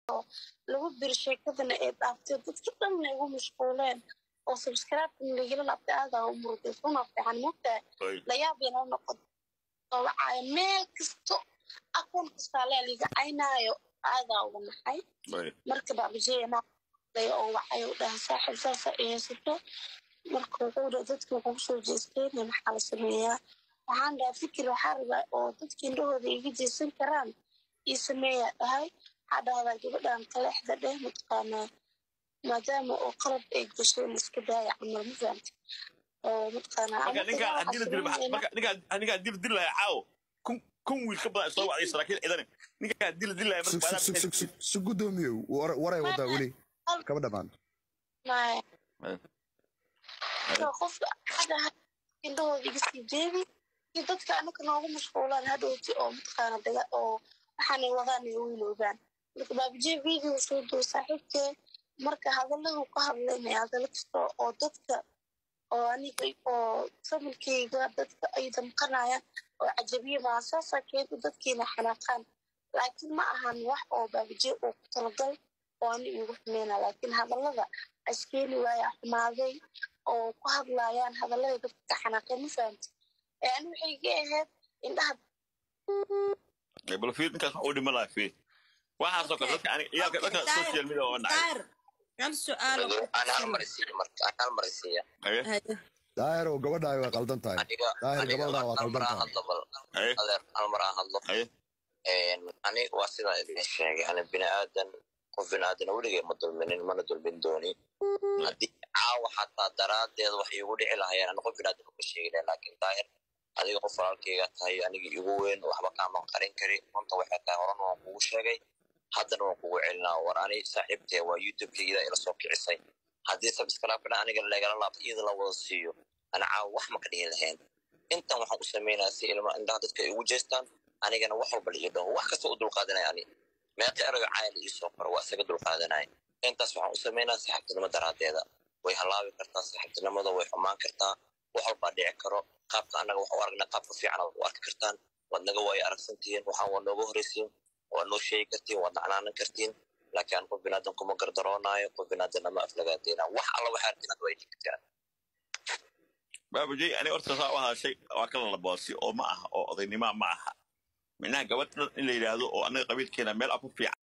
lagu biri sheekadana ee dhaaftay dadki dhanna igu mashquuleen oo subscribe lagala laabtay aadaa u murday una fiican mogtahay layaab yana noqon oo wacaayo meel kasto akoon kastaa lea liga caynaayo aadaa uga naxay marka baabajeyana oo wacay u dhaha saaxib saasa haysato marka wuxuu dha dadki wuxuu kusoo jeesteen maxaa la sameeyaa waxaan dhaha fikir waxaa rabaa oo dadki indhahooda iga jeesan karaan ii sameeyaa dhahay waxaa dhahdaa gabadhan kaleexda dheh mataqaanaa maadaama oo qalab ay gasheen iska daaya camal ma fahamti oo mataqaanaaninkaa dil dilaya caawo kun wiil ka badan soo wacday saraakiil ciidane ninkaa dil dilaya su gudoomiyow waray wadaa weli kaba dhamaan qofka xadaha indhahooda iga sii jeedi iyo dadka anaka noogu mashquulaan hadhowti oo mataqaana daga oo waxaanay wadaan ay wiiloogaan marka baabijee video soo duwa saaxiibkee marka hadalladu ka hadlaynaya hadallo kasta oo dadka oo aniga oo familkeyga dadka ay damqanayaan oo cajabiye maa saasaa keenta dadkiina xanaaqaan laakiin ma ahan wax oo baabijee uu ku talagal oo ani igu xumeyna laakiin hadallada askeeni waaya xumaaday oo ku hadlayaan hadallada dadka ka xanaaqeen ma fahamti ee ani waxay ga ahayd indhaha bal fiir ninkaas wax u dhima laha fiir waxaasoo kale dadka aniga ciyaalka dadka social media oo nacay hal su'aal daahir oo gabadhaa waa qaldan tahay daahir gabadhaa waa qaldan tahay halmar aan hadlo ani waa sidaa idin sheegay ani bini aadan qof bini aadan weligay ma dulminin mana dulmin dooni haddii caawa xataa daraaddeed wax iigu dhici lahayeen ani qof bini aadan uma sheegi lahay laakiin daahir adiga qof walaalkayga tahay aniga igu weyn waxba kaaman qarin kari runta waxay tahay horena waan kugu sheegay haddana waan kugu celinaa war ani saaxiibtee waa youtubekayda ila soo kicisay haddii sabscribe aniga lagala laabto iyada la wada siiyo ana caawa wax ma ka dhihi lahayn intan waxaan u sameynaya si ilma indhaha dadka ay ugu jeestaan anigana wax walba liii dhaho wax kasta u dulqaadanaya ani meeqa erayo caayal ii soo qoro waa isaga dulqaadanaya intaas waxaan u sameynaya saaxiibtinimo daraaddeeda way halaabi kartaa saaxiibtinimada way xumaan kartaa wax walbaa dhici karo qaabka annaga wax u aragna qaabka fiican u arki kartaan waad naga waayo aragsantihiin waxaan waa nooga horreysiin waad noo sheegi kartiin waad nacnaanan kartiin laakiin aan qof binaadan kuma gardaroonaayo qof binaadanna ma aflagaadeyna wax alla waxaa arkin ad waa idin kartaan baabujey ani horta saa u hadashay waa kala laboosi oo ma aha oo odaynima ma aha micnaha gabadh in la yidhaahdo oo annaga qabiilkeena meel aku fiican